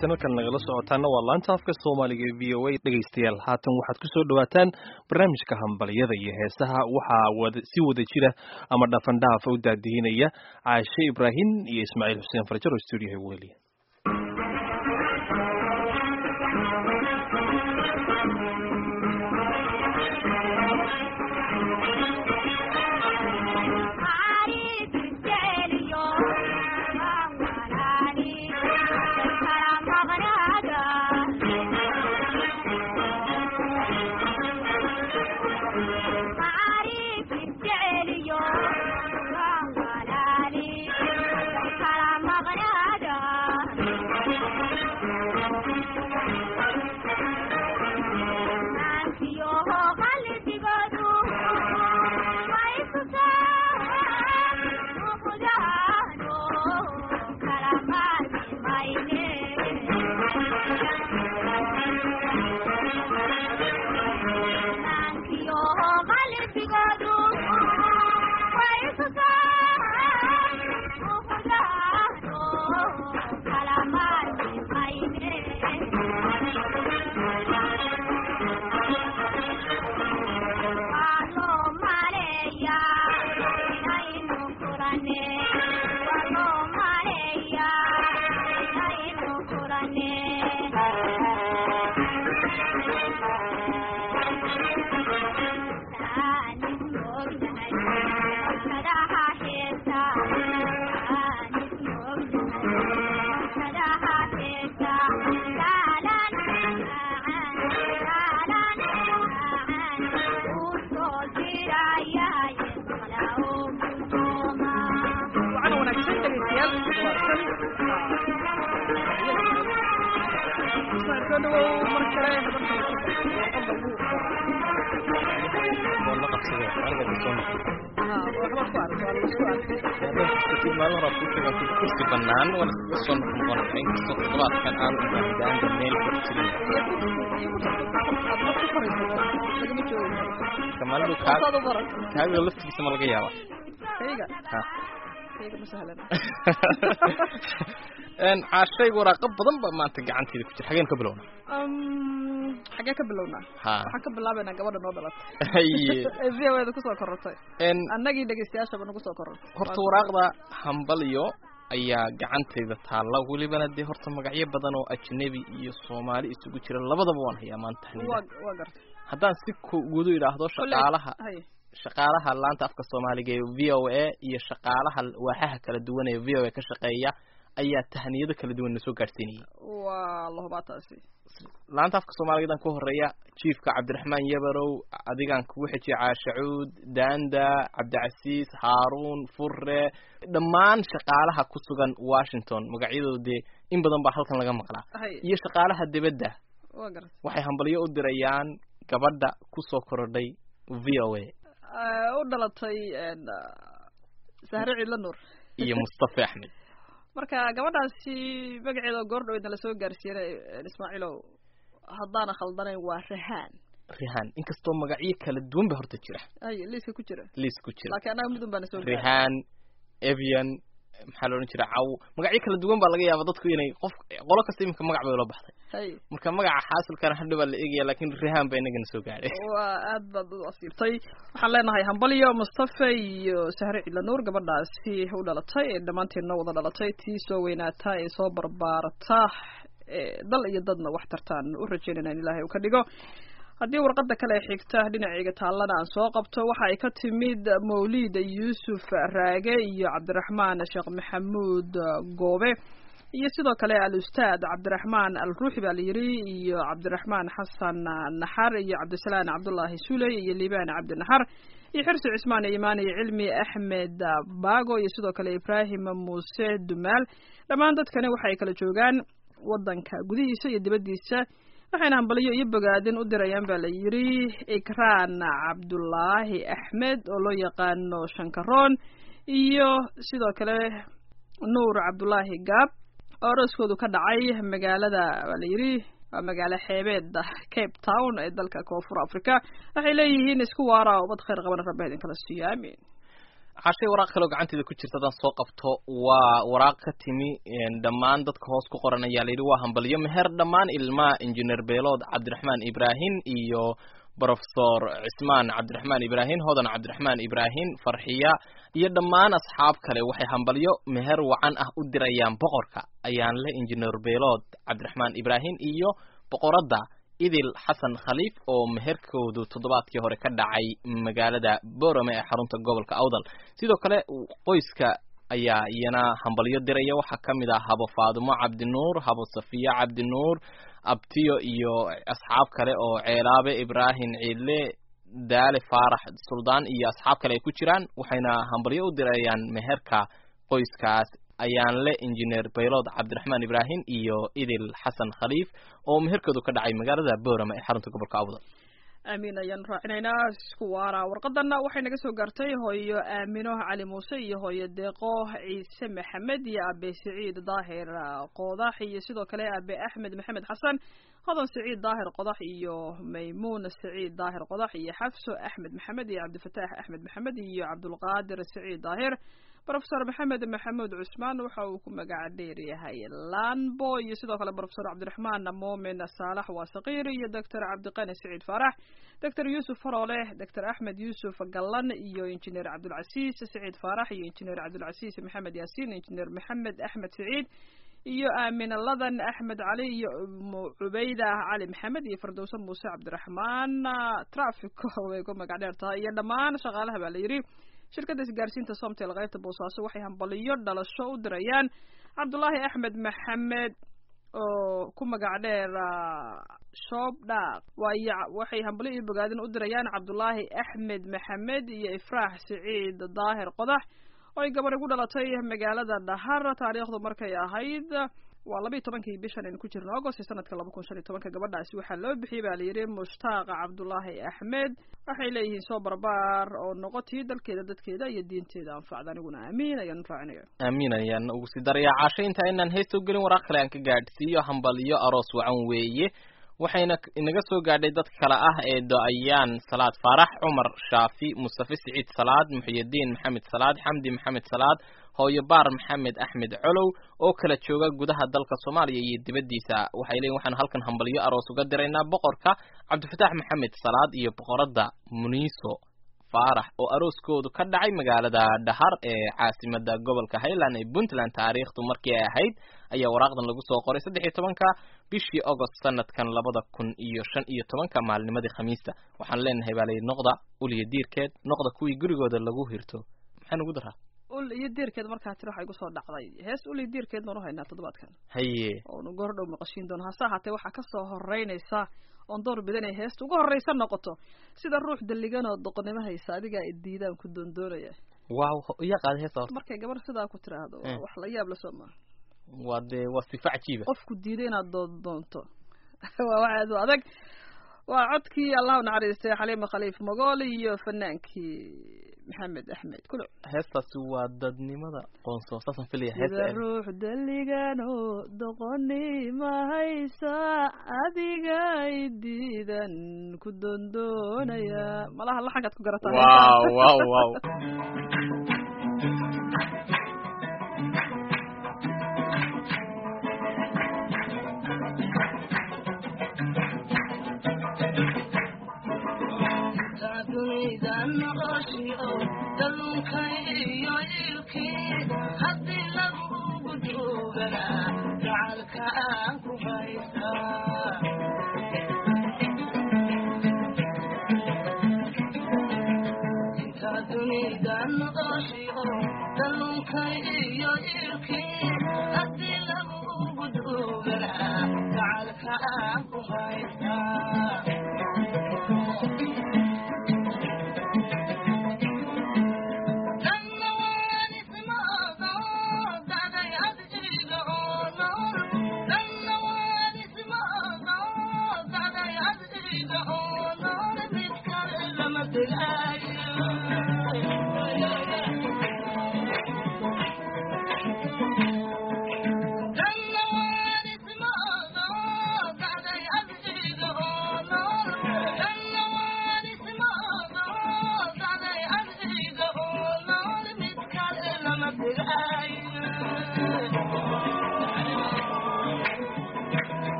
halkan nagala socotaana waa laanta afka soomaaliga ee v o a dhegaystayaal haatan waxaad ku soo dhawaataan barnaamijka hambalyada iyo heesaha waxaa si wada jira ama dhafandhaaf u daadihinaya caashe ibraahim iyo ismaaciil xuseen farjaro stuudiyoha weliya kursi banaan waan iskaga soo noqnoqonaya inkastoo toddobaadkan aan ubaahdaanba meel ka jirin kamaalidu kaaga laftigiisa ma laga yaaba caashayga waraaqo badan ba maanta gacanteeda ku jira xageen ka bilowna xagee ka bilownaa ha waxaan ka bilaabaynaa gabadha noo dhalatay haye ee v o eda kusoo korortay annagii dhegeystayaashaba nagu soo korortay horta waraaqda hambalyo ayaa gacantayda taalla welibana dee horta magacyo badan oo ajnabi iyo soomaali isugu jira labadaba waan hayaa maanta waa waa gartay haddaan si gudu idhaahdo shaqaalaha hay shaqaalaha laanta afka soomaaliga ee v o a iyo shaqaalaha waaxaha kala duwan ee v o a ka shaqeeya ayaa tahniyado kala duwan nasoo gaadhsiinayay waa lahubaa taasi laanta afka soomaaligadan ku horeeya jiifka cabdiraxmaan yabarow adigaan kugu xejiye caashacuud daanda cabdicasiis haaruun furre dhammaan shaqaalaha ku sugan washington magacyadooda dee in badan baa halkan laga maqlaa hay iyo shaqaalaha dibadda waa gartay waxay hambalyo u dirayaan gabadha kusoo korodhay v o a u dhalatay sahre ciidla nuur iyo mustafa axmed marka gabadhaasi magaceeda goordhoweedna lasoo gaarsiiyey ismaaciilow haddaana khaldanayn waa rahaan rihaan inkastoo magacyo kala duwan ba horta jira hay liiska ku jira liis ku jira laakiin annaga midun baana soo gaaray rihaan evian maxaa la odhan jira caw magacyo kala duwan baa laga yaaba dadku inay qof qolo kasta iminka magac bay ula baxday hay marka magaca xaasilkana hadhow baa la eegaya laakiin rihaan baa inagana soo gaadhay waa aad baad u asiibtay waxaan leenahay hambalyo mustafa iyo sahre cidla nuur gabadhaasi u dhalatay ee dhammaanteedna wada dhalatay tii soo weynaata ee soo barbaarata ee dal iyo dadna wax tartaan u rajeynayna in ilaahay uu ka dhigo haddii warqadda kale xigta dhinacayga taallana aan soo qabto waxa ay ka timid mawlid yuusuf raage iyo cabdiraxmaan sheekh maxamuud goobe iyo sidoo kale al-ustaad cabdiraxmaan al ruuxi baa la yidhi iyo cabdiraxmaan xasan naxar iyo cabdisalaan cabdullaahi suley iyo liibaan cabdi naxar iyo xirsi cismaan imaan iyo cilmi axmed baago iyo sidoo kale ibraahim muuse dumaal dhammaan dadkani waxa ay kala joogaan waddanka gudihiisa iyo dibaddiisa waxayna hambalyo iyo bogaadin u dirayaan baa la yidhi ikraan cabdullaahi axmed oo loo yaqaano shankaroon iyo sidoo kale nuur cabdullaahi gaab oo arooskoodu ka dhacay magaalada baa la yidhi waa magaalo xeebeeda cape town ee dalka koonfur africa waxay leeyihiin isku waara ubad khayr qabana rabbi idinkala siiyo aamin cashay waraaq kaleo gacanteeda ku jirta hadaan soo qabto waa waraaq ka timi dhammaan dadka hoos ku qoran ayaa layidhi waa hambalyo meher dhammaan ilmaha injineer beelood cabdiraxmaan ibraahim iyo brofesor cismaan cabdiraxmaan ibraahim hodan cabdiraxmaan ibraahim farxiya iyo dhammaan asxaab kale waxay hambalyo meher wacan ah u dirayaan boqorka ayaan le injineer beelood cabdiraxmaan ibraahim iyo boqoradda idil xasan khaliif oo meherkoodu toddobaadkii hore ka dhacay magaalada borame ee xarunta gobolka awdal sidoo kale qoyska ayaa iyana hambalyo diraya waxaa ka mid ah habo faadumo cabdinuur habo safiya cabdinuur abtiyo iyo asxaab kale oo ceelaabe ibraahim ciidle daale faarax suldaan iyo asxaab kale ay ku jiraan waxayna hambalyo u dirayaan meherka qoyskaas ayaan le injineer baylod cabdiraxmaan ibraahim iyo idil xasan khaliif oo meherkoodu ka dhacay magaalada boorama ee xarunta gobolka awdal aamiin ayaan raacinaynaa isku waara warqadana waxay naga soo gaartay hooyo aamino cali muuse iyo hooyo deeqo ciise maxamed iyo abe siciid daahir qodax iyo sidoo kale abe axmed maxamed xasan hodan siciid daahir qodax iyo maymuun siciid daahir qodax iyo xafso axmed maxamed iyo cabdifataax axmed maxamed iyo cabdulqaadir siciid daahir brofesor maxamed maxamuud cusmaan waxa uu ku magaca dheer yahay lanbo iyo sidoo kale brofesor cabdiraxmaan moomin saalax waa sakiir iyo doctor cabdiqani siciid faarax doctor yuusuf faroole doctor axmed yuusuf gallan iyo injineer cabdulcasiis siciid faarax iyo injineer cabdulcasiis maxamed yaasiin injineer maxamed axmed siciid iyo aamin ladan axmed cali iyo cubayda cali maxamed iyo fardowse muuse cabdiraxmaan trafico way ku magac dheer tahay iyo dhammaan shaqaalaha baa la yidhi shirkadda isgaarsiinta somtel qaybta boosaaso waxay hambaliyo dhalasho u dirayaan cabdullaahi axmed maxamed oo ku magac dheer shoob dhaaq waayo waxay hambaliyo iyo bogaadin u dirayaan cabdullaahi axmed maxamed iyo ifraax siciid daahir qodax oo ay gabadhi ku dhalatay magaalada dhahar taariikhdu markay ahayd waa labayo tobankii bishan aynu ku jirno agost ee sanadka laba kun shan iyo tobanka gabadhaasi waxaa loo bixiyey baa layidhi mushtaaqa cabdullaahi axmed waxay leeyihiin soo barbaar oo noqotii dalkeeda dadkeeda iyo diinteeda anfacda aniguna aamiin ayaan raacinaya aamiin ayaan ugu sii darayaa caasho inta inaan heesta u gelin waraaq kale aan ka gaadhsiiyo hambaliyo aroos wacan weeye waxayna inaga soo gaadhay dadka kale ah ee do-ayaan salaad faarax cumar shaafi mustafe siciid salaad muxyidiin maxamed salaad xamdi maxamed salaad hooyo baar maxamed axmed colow oo kala jooga gudaha dalka soomaaliya iyo dibaddiisa waxay leeyiin waxaan halkan hambalyo aroos uga diraynaa boqorka cabdifataax maxamed salaad iyo boqoradda muniiso faarax oo arooskoodu ka dhacay magaalada dhahar ee caasimada gobolka highland ee puntland taariikhdu markii ay ahayd ayaa waraaqdan lagu soo qoray saddex iyo tobanka bishii agost sanadkan labada kun iyo shan iyo tobanka maalnimadii khamiista waxaan leenahay baa layihi noqda uliyo diirkeed noqda kuwii gurigooda lagu hirto maxaan ugu daraa ul iyo diirkeed markaa tiri waxay kusoo dhacday hees ul iyo diirkeed noonu haynaa toddobaadkan haye oonu goor dhow maqashiin doono hase ahaatee waxaa kasoo horeynaysa oon door bidan ay heesta ugu horreysa noqoto sida ruux dalligan oo doqonnimo haysa adigaa idiidaan ku doondoonaya waaw iya qaada heesa horta markay gabar sidaa ku tiraahdo waa wax la yaab la soo maa waa dee waa sifa cajiiba qofku diiday inaad doon doonto waa waxaad u adag waa codkii allahu naxariistay xaliima khaliif magool iyo fanaankii maxamed axmed kulo heestaasi waa dadnimada qoonso saasaan filaya sida heesta ruux dalligan oo doqonnimo haysa adiga idiidan ku doondoonaya malaha laxankaad ku garataa wow wow wow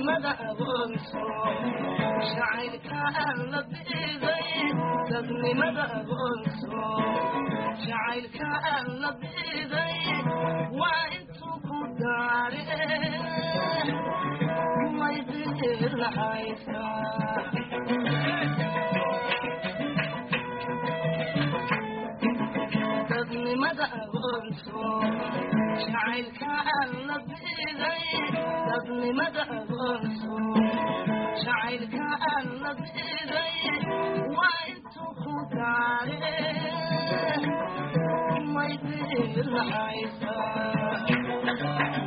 dadnimada agoonso jacaylka aan la biiday dadnimada agoonso jacaylka aan la biiday waa intuu ku daare may biir lahaysaa dadnimada agoonso jacaylka aan la biiday dadnimada agoonso jacaylka aan la biiday waa intuu ku daare may biir lahaysaa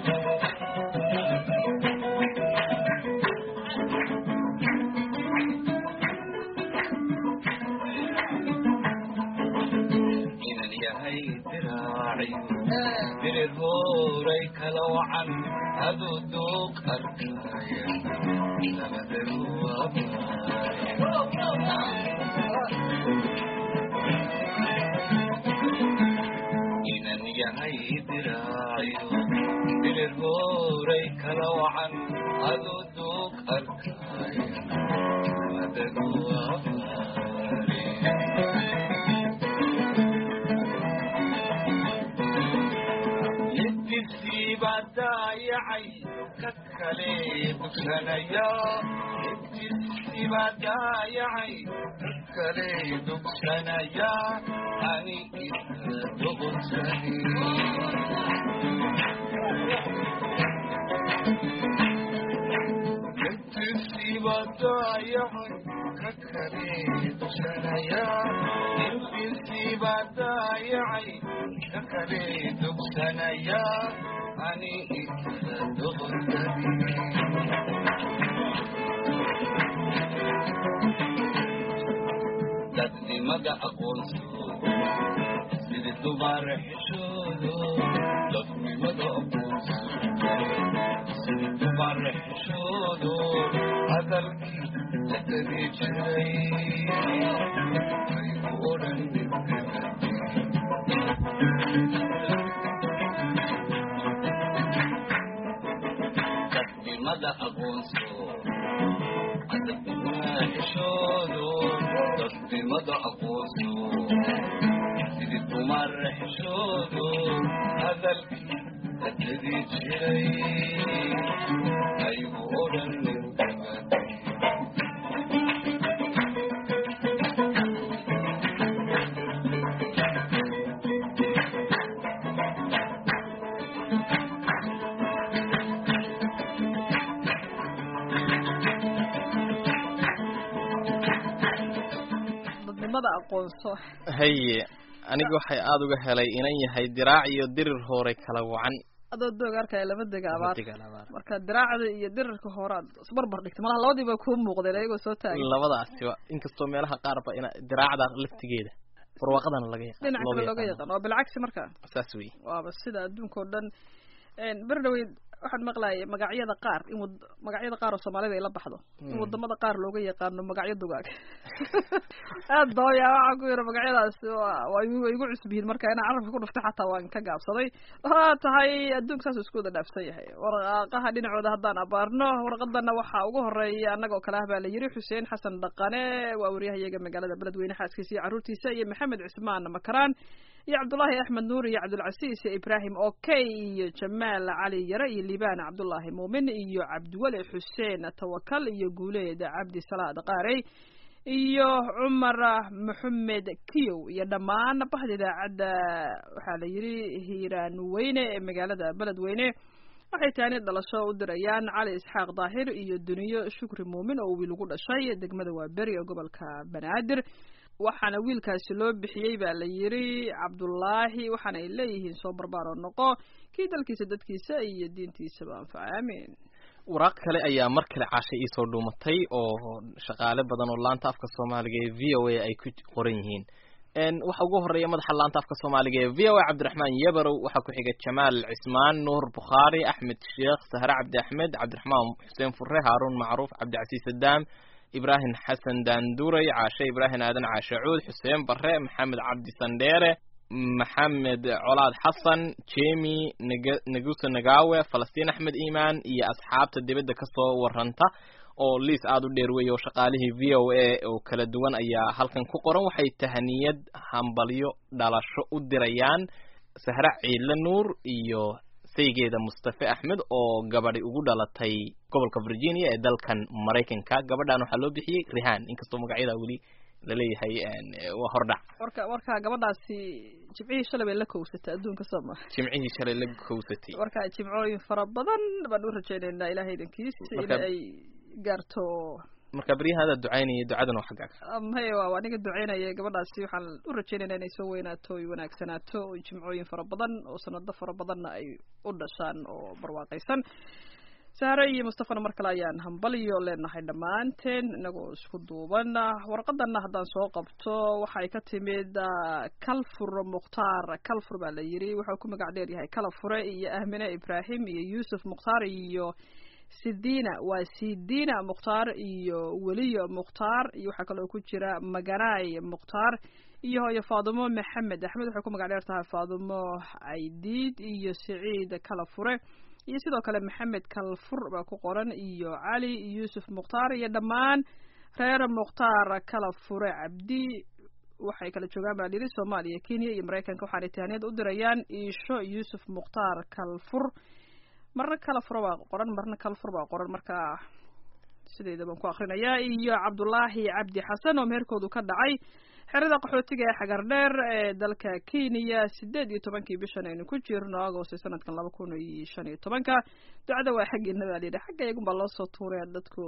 inan yahay diraaciyo dirir hooray kala wacan aduu duuq arkaya labadagu inan yahay diraaciyo dirir hooray kala wacan aduu duuq arkaya labadagu ibtisiibaa daayacay ka kale dugsanaya ibtisiibaa daayacay ka kale dugsanaya ani isla doqonsani ibtisiibaa daayacay ka kale dugsanaya ibtisiibaa daayacay ka kale dugsanaya ani isla doqonsani dadnimada aqoonso sida dumar xishoodo dadnimada aqoonso sida dumar xishoodo hadalkii la kari jiray aygu odhan dadnimada aqoonso xishoodo dadnimada aqoonso sidii dumar xishoodo hadalkii la kadi jiray aygu odhan dadnimada aqoonso haye aniga waxay aada uga helay inan yahay diraac iyo dirir hooray kala wacan adoo doog arkaya lama dega abaar Digal abaar. marka diraacda iyo dirirka hore aad isbarbar dhigtay malaha labadiiba kuu muuqdeen ayagoo soo taagay labadaasiba inkastoo meelaha qaarba ina diraacda laftigeeda barwaaqadana laga yaqaan dhinac kale looga yaqaan waa bilcagsi marka saas wey waaba sida adduunka oo dhan beri dhaweyd waxaan maqlayay magacyada qaar in wad magacyada qaar oo soomaalida ay la baxdo in wadamada qaar looga yaqaano magacyo dugaag aad dooya waxaan ku yidhi magacyadaas waa waa igu waa igu cusub yihiin marka inaan carabka ku dhuftay xataa waan ka gaabsaday waa tahay adduunka saas isku wada dhaafsan yahay warqaaqaha dhinacooda haddaan abaarno warqadana waxaa ugu horeeya annagoo kale ah baa la yiri xuseen xasan dhaqane waa waryahayaga magaalada beledweyne xaaskiisa iyo carruurtiisa iyo maxamed cismaan makaraan iyo cabdullaahi axmed nuur iyo cabdulcasiis iyo ibraahim okey iyo jamaal cali yare iyo liibaan cabdullaahi muumin iyo cabdiweli xuseen tawakal iyo guuleed cabdi salaad qaarey iyo cumar maxamed kiyow iyo dhammaan bahda idaacadda waxaa la yidhi hiiraan weyne ee magaalada beledweyne waxay taani dhalasho u dirayaan cali isxaaq daahir iyo duniyo shukri muumin oo wiil ugu dhashay degmada waaberi ee gobolka banaadir waxaana wiilkaasi loo bixiyey baa la yidhi cabdullaahi waxaana ay leeyihiin soo barbaar oo noqo kii dalkiisa dadkiisa iyo diintiisaba anfaca aamiin waraaq kale ayaa mar kale caashay iisoo dhuumatay oo shaqaale badan oo laanta afka soomaaliga ee v o a ay ku qoran yihiin waxa ugu horeeya madaxa laanta afka soomaaliga ee v o a cabdiraxmaan yebarow waxaa ku xiga jamaal cismaan nuur bukhaari axmed sheekh sahre cabdi axmed cabdiraxmaan xuseen fure haaruun macruuf cabdicasiis sadaam ibraahim xasan daanduray caashe ibraahim aadan caashe cuud xuseen bare maxamed cabdi sandheere maxamed colaad xasan jemi Neg- negusa nagawe falastiin axmed iimaan iyo asxaabta dibadda kasoo waranta oo liis aada u dheer weeye oo shaqaalihii v o a oo kala duwan ayaa halkan ku qoran waxay tahaniyad hambalyo dhalasho u dirayaan sahre ciidle nuur iyo saygeeda mustafe axmed oo gabadhi ugu dhalatay gobolka virginia ee dalkan maraykanka gabadhan waxaa loo bixiyey rihan inkastoo magacyada weli laleeyahay een, waa hordhac warka warka gabadhaasi jimcihii shalay bay la kowsatay adduunka soo ma jimcihii shalay la kowsatay warka jimcooyin fara badan baan u rajaynaynaa ilaahay idankiis in Marka- ay gaarto marka beryahaada ducaynaya ducadan waa xaggaaga maye waa waa aniga duceynaya gabadhaasi waxaan u rajaynaynaa inay soo weynaato oy wanaagsanaato oy jimcooyin fara badan oo sanado fara badanna ay u dhashaan oo barwaaqaysan sahre iyo mustafana mar kale ayaan hambaliyo leenahay dhammaanteen inagoo isku duuban warqadana haddaan soo qabto waxay ka timid ah, kalfur mukhtaar kalfur baa la yiri wuxuu ku magac dheer yahay kalafure iyo ahmine ibraahim iyo yuusuf mukhtaar iyo sidina waa sidina mukhtaar iyo weliyo mukhtaar iyo waxaa kaloo ku jira maganaay mukhtaar iyo hooyo faadumo maxamed axmed waxay ku magac dheer tahay faadumo aydiid iyo siciid kalafure iyo sidoo kale maxamed kalfur baa ku qoran iyo cali yuusuf mukhtaar iyo dhammaan reer mukhtaar kalafure cabdi waxay kala joogaan baa liri soomaaliya kenya iyo maraykanka waxaanay tahaniyad u dirayaan iisho yuusuf mukhtaar kalfur marna kalafur baa qoran marna kalfur baa qoran marka sideeda baan ku akrinayaa iyo cabdulaahi cabdi xasan oo meherkoodu ka dhacay xerada qaxootiga ee xagar dheer ee dalka kenya sideed iyo tobankii bishan aynu ku jirno agosto sanadkan laba kun iyo shan iyo tobanka ducada waa xaggeena baa layidhi xagga iyagunbaa loo soo tuuraya dadku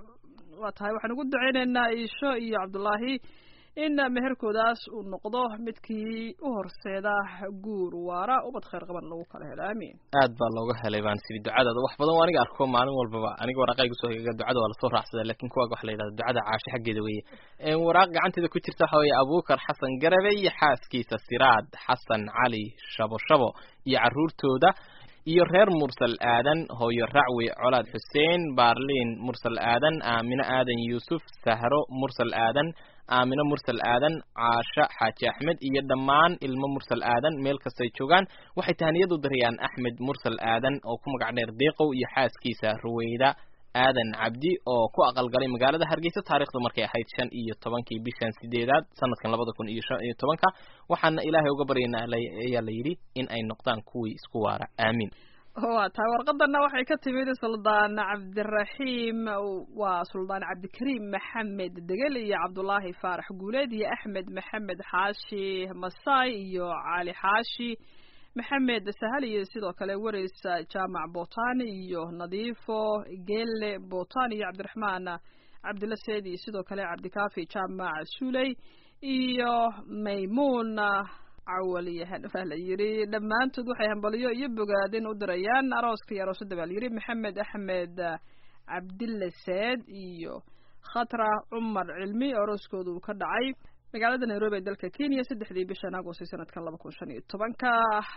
waa tahay waxaan ugu duceyneynaa iisho iyo cabdulaahi in meherkoodaas uu noqdo midkii u horseeda guur waara ubad khayr qaban lagu kala helo aamiin aad baa looga helay baan siri ducadaada wax badan oo aniga arko maalin walbaba aniga waraaqayga soo higa ducada waa lasoo raacsada laakiin kuwaaga waxa la yidhahda ducada caasho xaggeeda weeye Een, waraaq gacanteeda ku jirta waxa weeye abuukar xasan garabe iyo xaaskiisa siraad xasan cali shabo shabo iyo carruurtooda iyo reer mursal aadan hooyo racwi colaad xuseen baarliin mursal aadan aamino aadan yuusuf sahro mursal aadan aamino mursal aadan caasho xaaji axmed iyo dhammaan ilmo mursal aadan meel kastay joogaan waxay tahaniyad u dirayaan axmed mursal aadan oo ku magac dheer deeqow iyo xaaskiisa ruweyda aadan cabdi oo ku aqalgalay magaalada hargeysa taariikhdu markay ahayd shan iyo tobankii bishan sideedaad sanadkan labada kun iyo shan iyo tobanka waxaana ilaahay uga baryaynaa la- ayaa la yidhi in ay noqdaan kuwii isku waara aamiin waa tahay warqadana waxay ka timid suldaan cabdiraxiim waa suldaan cabdikariim maxamed degel iyo cabdulaahi faarax guuleed iyo axmed maxamed xaashi masaay iyo cali xaashi maxamed sahal iyo sidoo kale wareys jaamac botan iyo nadiifo geelle botan iyo cabdiraxmaan cabdilla seed iyo sidoo kale cabdikaafi jaamac suley iyo maymuun cawal iyo hanfaa la yiri dhammaantood waxay hambaliyo iyo bogaadin u dirayaan arooska iyo aroosada baa la yiri maxamed axmed cabdille seed iyo khatra cumar cilmi oo arooskooda uu ka dhacay magaalada nairobi ee dalka kenya saddexdii bishan agosti sanadkan laba kun shan iyo tobanka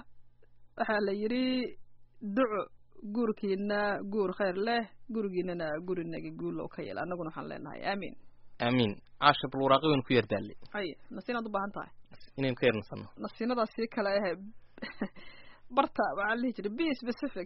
waxaa la yiri duco guurkiina guur khayr leh gurigiinana gurinagi guul oo ka yeel annaguna waxaan leenahay aamiin aamiin caasha bal waraaqi waynu ku yardaalay hay nasiinaad u baahan tahay inaynu ka yarnasano nasiinadaas sii kale ahe barta waxaa la dhihi jiray be specific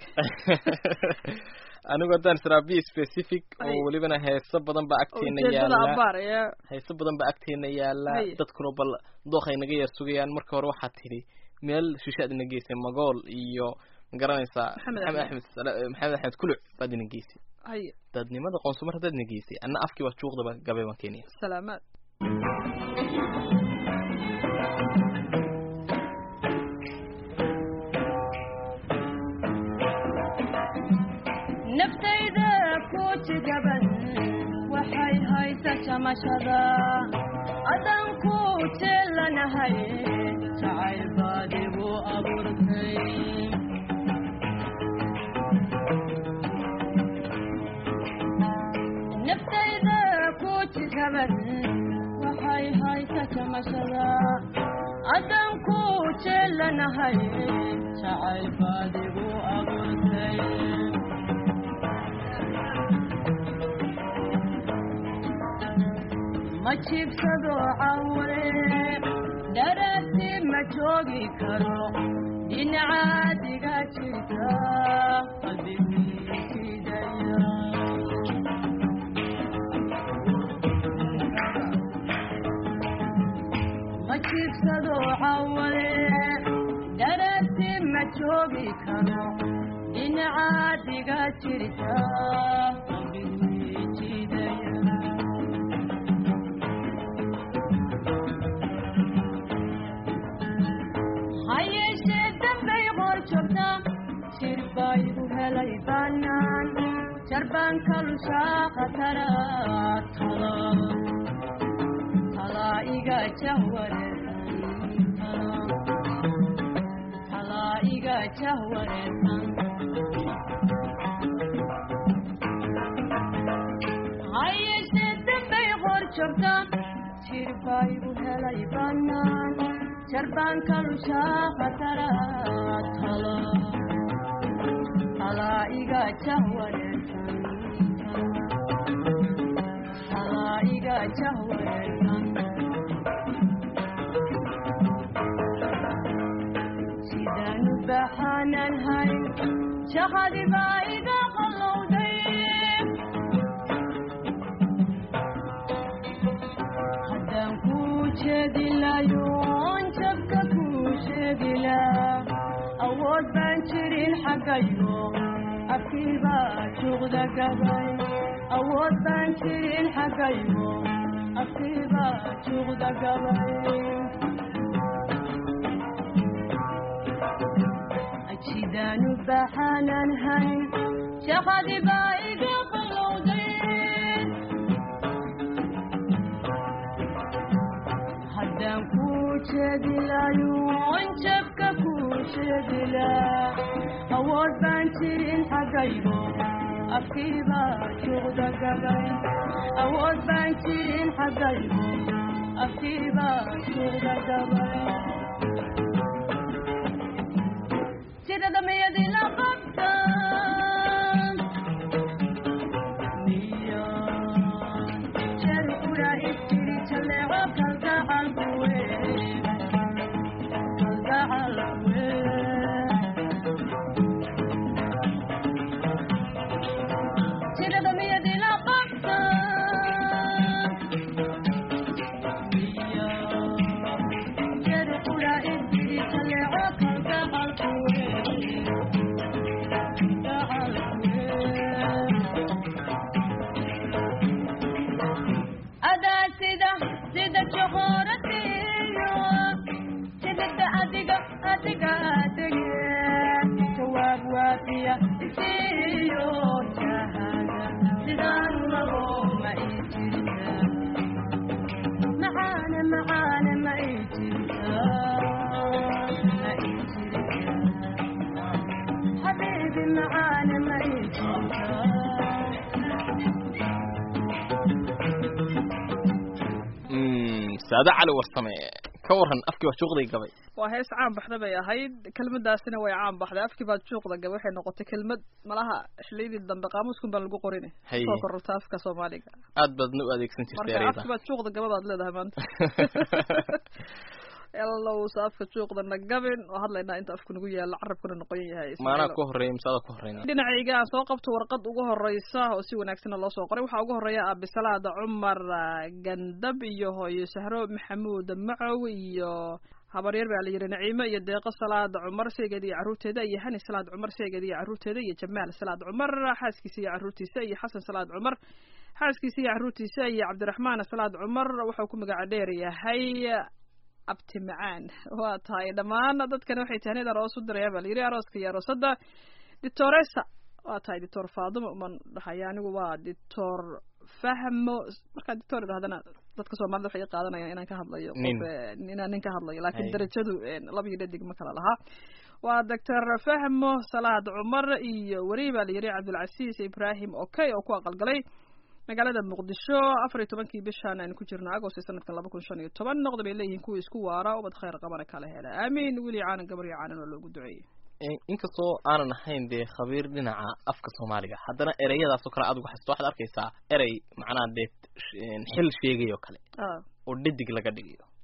anigu haddaan israa be specific oo Ay. welibana heeso badan baa agteena ujeedada yaala abaar ee heeso badan baa agteena yaala Ay. dadkuna bal dookay naga yar sugayaan marka hore waxaa tidhi meel shishaad ina geysay magool iyo ma garanaysaa Maxamed maxamed Axmed. axmed Sala- maxamed axmed kuluc baad ina geysay hay dadnimada qoonsumar haddaad ina geysay anna afkii baa juuqdaba gabay baan keenaya salaamaad naftayda ku jigaban waxay haysa jamashada adan ku jeelanahay jacayl baad igu abuurtay naftayda ku jigaban waxay haysa jamashada adan ku jeelanahay jacayl baad igu abuurtay ma jiibsado cawe dharaasi ma joogi karo dhinacaadiga jirta qalbigiisidaya ma jiibsado cawale darasi ma joogi karo dhinacaadiga jirta qalbigiijidaya hayeeshee dambay qor joogta jir baa igu helay bannaan jarbaan kalushaa khatara tala talaa iga jahwareersan talaa iga jahwareersan hayeeshee dambay qor joogta jir baa igu helay bannaan jarbaan kalushaa khatara tala talaa iga jahwareersan talaa iga jahwareersan sidaanu baxaanan hayn shaqadi baa iga qallowday haddaan kuu jeedi layoon jabka kuu sheegi laa awood baan jirin xaggaygo afkii baa juuqda gabay awood baan jirin xaggaygo afkii baa juuqda gabay jidaanu baxaanan hayn shaqadi baa iga qallowday haddaan kuu jeedi layoon jabka kuu sheegi laa awood baan jirin xaggaygo afkii baa juuqda gabay awood baan jirin xaggaygo afkii baa juuqda gabay sida damayadii la qabta miya jeer qura istiri jaleeco kalgacal kuwe kalgacal kuwe sida damayadii la qabta miya jeer qura istiri jaleeco kalgacal kuwe adaa sida sida joqoratiyo sidada adiga adiga adege jawaab waafiya isiyo jahada sidaan rabo ma ii jirta macaane macaane ma ii jirta ma ii jirta حبيبي معانا ما saade cali warsame ka waran afkii baa juuqday gabay waa hees caan baxda bay ahayd kelmadaasina way caan baxday afkii baad juuqda gabay waxay noqotay kelmad malaha xiliyadii dambe qaamuuskun baa lagu qorin Haye. soo kororta afka soomaaliga aad baadna u adeegsan jirtay marka ereyda afkii baad juuqda gabadaad leedahay maanta elowsa afka juuqda na gabin oo hadlaynaa inta afku nagu yaalo carabkuna noqon yahay maanaa Ismaaciilow. ku horreeya mise adaa ku horreyna dhinacayga aan soo qabto warqad ugu horeysa oo si wanaagsanna loo soo qoray waxaa ugu horeeya abisalaada cumar ah, gandab iyo hooyo sahro maxamuud macow iyo habaryar baa la yidhi naciime iyo deeqo salaad cumar seegeeda iyo carruurteeda iyo hani salaad cumar seegeeda iyo carruurteeda iyo jamaal salaad cumar xaaskiisa iyo carruurtiisa iyo xasan salaad cumar xaaskiisa iyo carruurtiisa iyo cabdiraxmaan salaad cumar wuxuu ku magaca dheer yahay abti macaan waa tahay dhammaan dadkani waxay tahnid aroos u diraya baa la yidhi arooska iyo aroosada ditoresa waa tahay ditor faadimo uman dhahaya anigu waa ditor fahmo markaa ditor idhahdana dadka soomaalida waxay qaadanayaan inaan ka hadlayo Nin. qof, eh, inaan nin ka hadlayo laakiin Hay. darajadu eh, laba iyo dhadig ma kala lahaa waa doctor fahmo salaad cumar iyo weri baa la yidhi cabdulcasiis ibrahim okay oo ku aqalgalay magaalada muqdisho afar iyo tobankii bishan aynu ku jirno agost sanadkan laba kun shan iyo toban noqda bay leeyihiin kuwa isku waara ubad khayr qabana kala hela aamiin weli caanan gabar iyo caanan oo loogu duceeyey inkastoo aanan ahayn dee khabiir dhinaca afka soomaaliga haddana ereyadaasoo kale adigu haysto waxaad arkaysaa erey macnaha dee sh- xil sheegay oo kale ah oo dhadig laga dhigayo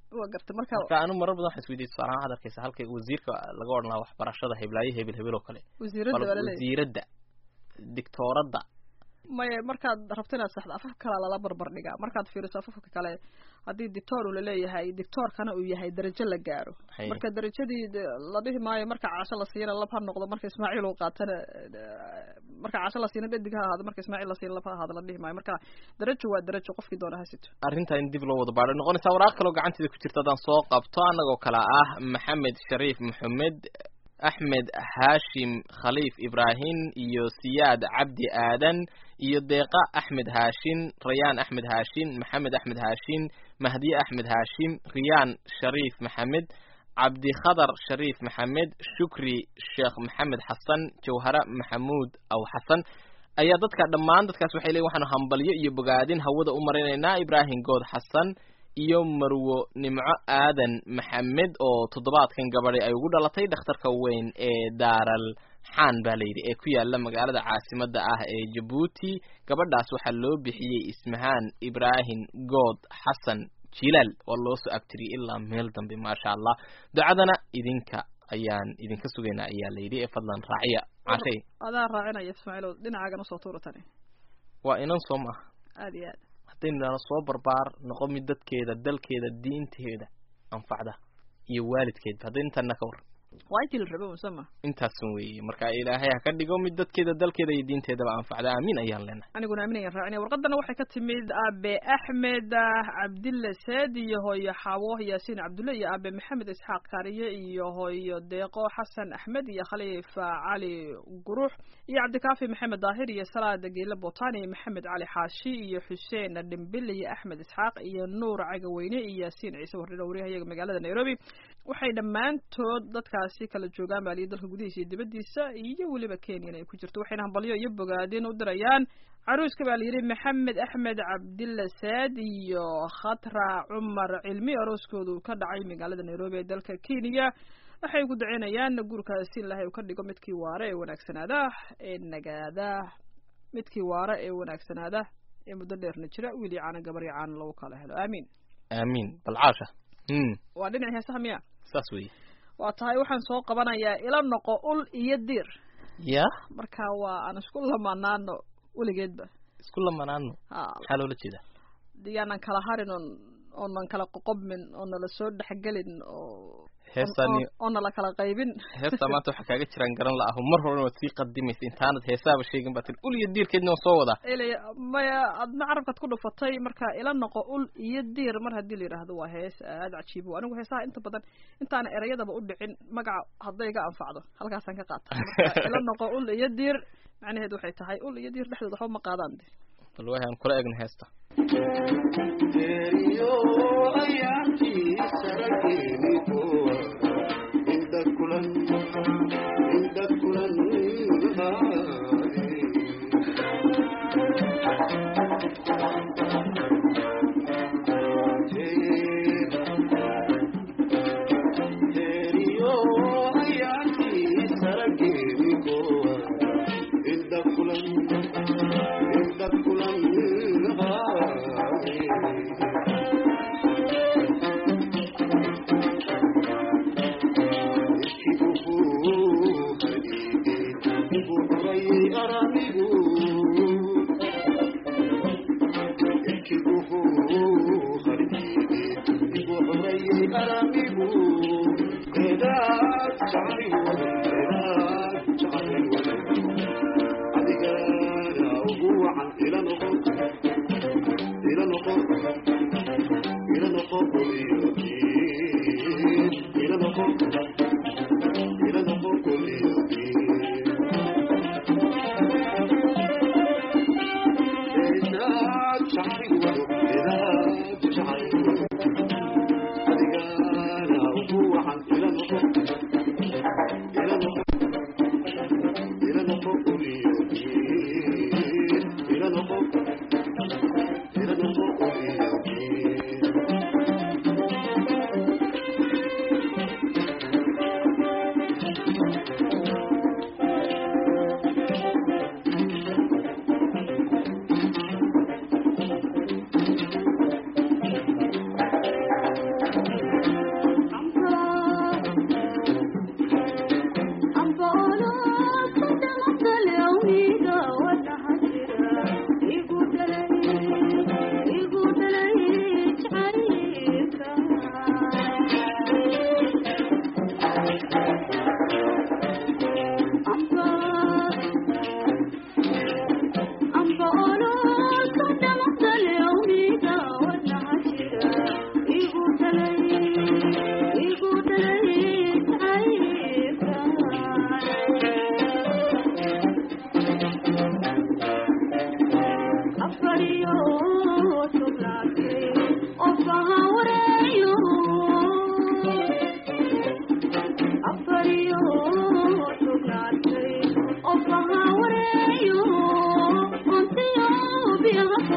waa gartay marka marka anu marar badan waxaan isweydiiyey tusaale ahaan waxaad arkaysa halkay wasiirka laga odhan lahaa waxbarashada heblaayo hebel hebel oo kale wasiiradda bal waa laleeyahay wasiiradda dictooradda maya markaad rabto inaad saxdo afaf kale lala barbar dhigaa markaad fiiriso afafka kale haddii dictoor uu laleeyahay dictoorkana uu yahay darajo la gaaro Haye. marka darajadii de- la dhihi maayo marka casho la siiyana lab ha noqdo marka ismaaciil uu qaatana eh, marka casho la siina dhadig ha ahaado marka ismaaciil la siina lab ha ahaado la dhihi maayo marka darajo waa darajo qofkii doona ha sito arrinta in dib loo wada baadho noqonaysaa waraaq kaloo gacanteeda ku jirta haddaan soo qabto annagoo kale ah maxamed shariif maxamed axmed haashim khaliif ibraahim iyo siyaad cabdi aadan iyo deeqa axmed haashin rayaan axmed haashin maxamed axmed haashin mahdiye axmed haashim riyaan shariif maxamed cabdikhadar shariif maxamed shukri sheekh maxamed xasan jawhare maxamuud aw xasan ayaa dadka dhammaan dadkaas waxay leeyihin waxaanu hambalyo iyo bogaadin hawada u marinaynaa ibraahim good xasan iyo marwo nimco aadan maxamed oo toddobaadkan gabadhay ay ugu dhalatay dhakhtarka weyn ee daaral xaan baa layidhi ee ku yaala magaalada caasimadda ah ee jabuuti gabadhaas waxaa loo bixiyey ismahaan ibraahim good xasan jilaal waa loo soo abtiriyey ilaa meel dambe maasha allah ducadana idinka ayaan idinka sugaynaa ayaa layidhi ee fadlan raaciya cashay adaa raacinaya ismaaciilow dhinacaagan usoo tuura tani waa inan soo maaha aada iyo aad haddaynu idhaahno soo barbaar noqo mid dadkeeda dalkeeda diinteeda anfacda iyo waalidkeedba hadday intaana ka war waa intii la rabo musama intaasun weeye marka ilaahay ha ka dhigo mid dadkeeda dalkeeda iyo diinteedaba anfacda aamiin ayaan leenahay aniguna aaminayaan raacinaya warqadana waxay ka timid aabe axmed ah, cabdille seed iyo hooyo xaawo yaasiin cabdulle iyo aabe maxamed isxaaq kaariye iyo hooyo deeqo xasan axmed iyo khaliif cali gurux iyo cabdikaafi maxamed daahir iyo salaada geele botani iyo maxamed cali xaashi iyo xuseen dhimbil iyo axmed isxaaq iyo nuur cagaweyne iyo yaasiin ciise wardhina wariyahayaga magaalada nairobi waxay dhammaantood dadkaasi kala joogaan baaliya dalka gudihiisa iyo dibaddiisa iyo weliba kenyana ay ku jirto waxayna hambalyo iyo bogaadin u dirayaan caruuska baa layidhi maxamed axmed cabdille saad iyo khatra cumar cilmi arooskoodu ka dhacay magaalada nairobi ee dalka kenya waxay ku daceynayaan guurkaasi in ilaahay uu ka dhigo midkii waare ee wanaagsanaada ee nagaada midkii waare ee wanaagsanaada ee muddo dheerna jira wiil iyo caana gabar iyo caana lagu kala helo aamiin aamiin bal caasha hmm waa dhinacii heesaha miya saas weeye waa tahay waxaan soo qabanayaa ila noqo ul iyo dir ya marka waa aan isku lamaanaano weligeedba isku lamanaano ha maxaa loola jeedaa yaanan kala harin oon oonan kala qoqobmin oo nala soo dhexgelin oo heestaani oo- oo nala kala qaybin heestaa maanta waxaa kaaga jiraan garan la aho mar horena waad sii qadimaysa intaanad heesaaba sheegin baa tiri ul iyo diirkeedna waan soo wadaa ilay maya adna carabkaad ku dhufatay marka ila noqo ul iyo diir mar haddii la yidhaahdo waa hees aada cajiibo anigu heesaha inta badan intaana erayadaba u dhicin magaca hadday ga anfacdo halkaasaan ka qaata marka ila noqo ul iyo diir macnaheedu waxay tahay ul iyo diir dhexdooda waxba ma qaadaan de bal waahi aan kula egno heesta Thank you.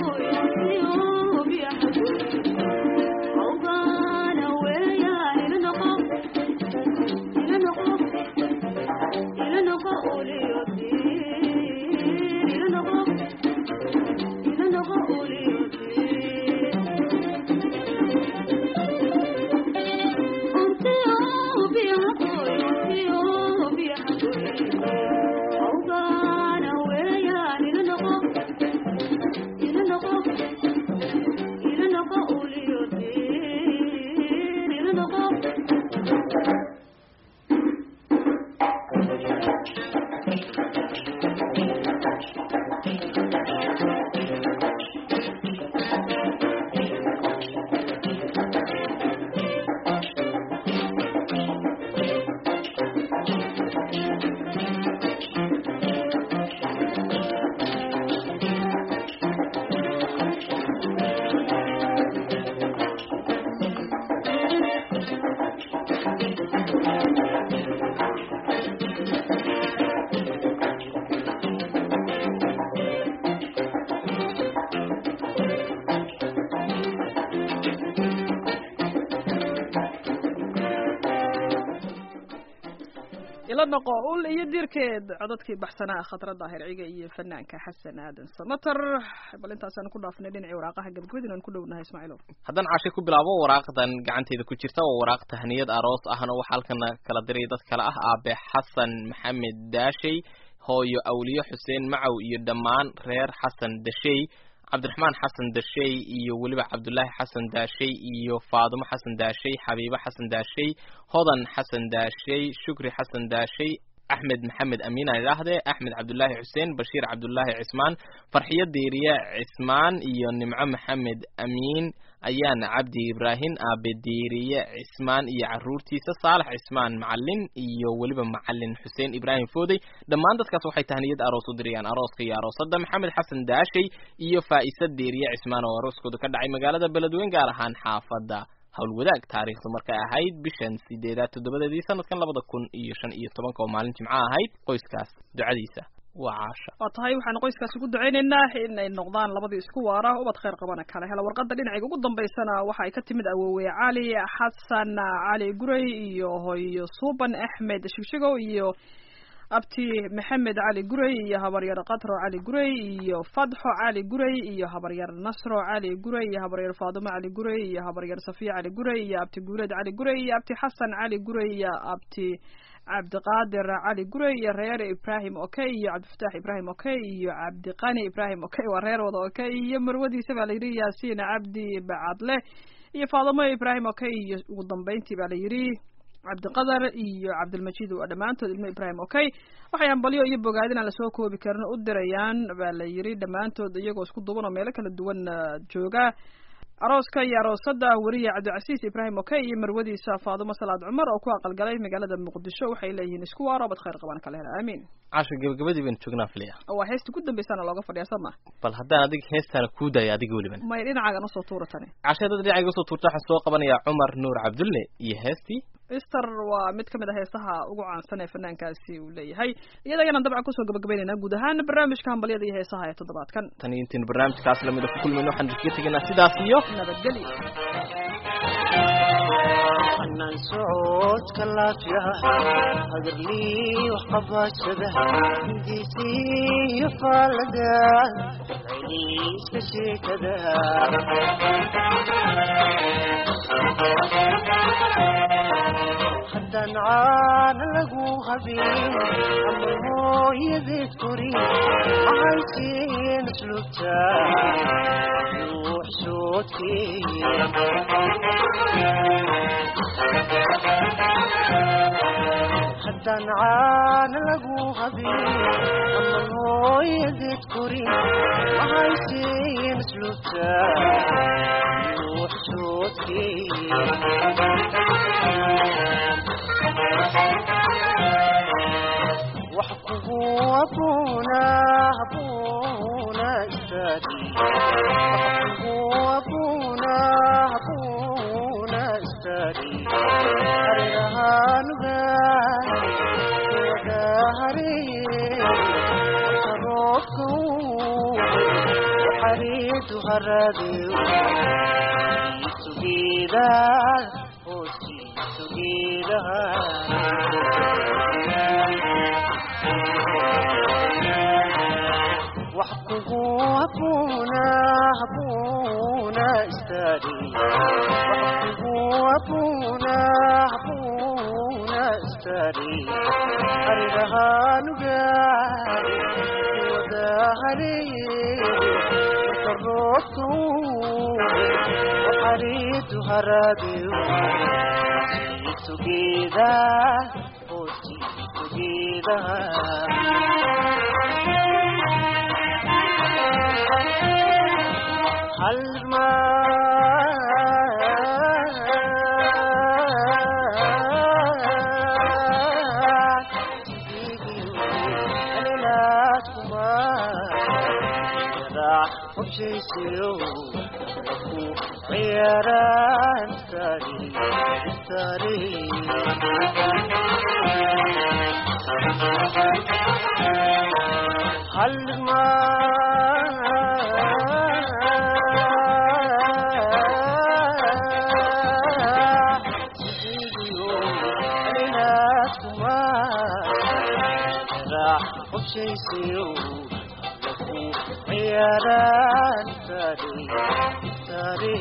ila noqo ul iyo dirkeed codadkii baxsanaa khatra daahir ciga iyo fanaanka xasan aadan samater bal intaasaan ku dhaafnay dhinacii waraaqaha gabagabadin aan ku dhownahay ismaaciilow haddaan cashe ku bilaabo waraaqdan gacanteeda ku jirta waa waraaq tahniyad aroos ahna waxaa halkana kala diray dad kale ah aabe xasan maxamed daashey hooyo awliye xuseen macow iyo dhammaan reer xasan dashey cabdiraxmaan xasan daashey iyo weliba cabdullaahi xasan daashey iyo faadumo xasan daashey xabiibo xasan daashey hodan xasan daashey shukri xasan daashey axmed maxamed amiin aan idhaahdee axmed cabdullaahi xuseen bashiir cabdullaahi cismaan farxiyo diiriye cismaan iyo nimco maxamed amiin ayaana cabdi ibraahim aabe diiriye cismaan iyo caruurtiisa saalax cismaan macalin iyo weliba macalin xuseen ibraahim foodey dhammaan dadkaas waxay tahniyad aroos u dirayaan arooska iyo aroosadda maxamed xasan daashey iyo faa'isa diiriye cismaan oo arooskooda ka dhacay magaalada beledweyne gaar ahaan xaafadda howlwadaag taariikhdu markay ahayd bishan sideedaad toddobadeedii sanadkan labada kun iyo shan iyo tobanka oo maalin jimco ahayd qoyskaas ducadiisa waa caasha waa tahay waxaan qoyskaasi ku ducaynaynaa in ay noqdaan labadii isku waara ubad khayr qabana kale hela warqadda dhinaciga ugu dambaysana waxa ay ka timid awoowe cali xasan cali guray iyo hooyo suuban axmed shigshigow iyo abti maxamed cali guray iyo habaryar katro cali guray iyo fadxo cali guray iyo habaryar nasro cali guray iyo habaryar faadumo cali guray iyo habaryar safiya cali guray iyo abti guuleed cali guray iyo abti xasan cali guray iyo abti cabdiqaadir cali guray iyo reer ibrahim okey iyo cabdifataax ibrahim okey iyo cabdiqani ibrahim okey waa reer wada okey iyo marwadiisa baa layidhi yaasiin cabdi bacadle iyo faadimo ibrahim okey iyo ugu dambeyntii baa layidhi cabdiqadar iyo cabdilmajiid waa dhammaantood ilmo ibrahim okey waxay hambalyo iyo bogaadin aan lasoo koobi karin u dirayaan baa la yidhi dhammaantood iyagoo isku duban oo meelo kala duwan jooga arooska iyo aroosada weriye cabdicasiis ibraahim okey iyo marwadiisa faadumo salaad cumar oo ku aqalgalay magaalada muqdisho waxay leeyihiin isku waaro bad khayr qaban kala hela aamiin casha gabagabadii baynu joognaa filaya waa heesta ku dambaysaana looga fadhiya sama bal haddaan adig heestaana kuu daaya adiga weliban may dhinacaagan usoo tuura tani casha dad dhinacayga usoo tuurta waxaan soo qabanayaa cumar nuur cabdulle iyo heestii easter waa mid ka mid a heesaha ugu caansan ee fanaankaasi uu leeyahay iyadagana dabcan kusoo gabagabaynaynaa guud ahaan barnaamijka hambalyada iyo heesaha ee toddobaadkan tan iyo intaynu barnaamijkaas lamida ku kulmayno waxaan iskaga tegaynaa sidaas iyo nabadgelyo anaan socodka laafiyaha hagarlii wax qabaashada hindiisii iyo faalada celiiska sheekada haddaan caana lagu habeen ama hooyadeed korin maxaysiin asluubta ruux soodkeeya haddaan caana lagu habeen ama hooyadeed korin maxaysiin asluubta ruux soodkeeya wax kugu abuuna abuuna istaadi wax kugu abuuna abuuna istaadi hareerahaanugaan wada hareeye roobka xariidu haradeyo isugeeda hoostiisugeeda wax kugu habuuna habuuna istaadi wax kugu habuuna habuuna istaadi arigahanugaari wadahaleeye karoobtu waxariitu haradeyo isugeeda hoostiisugeeda halma ciyaaraan tari tari halma ciyaaraan tari tari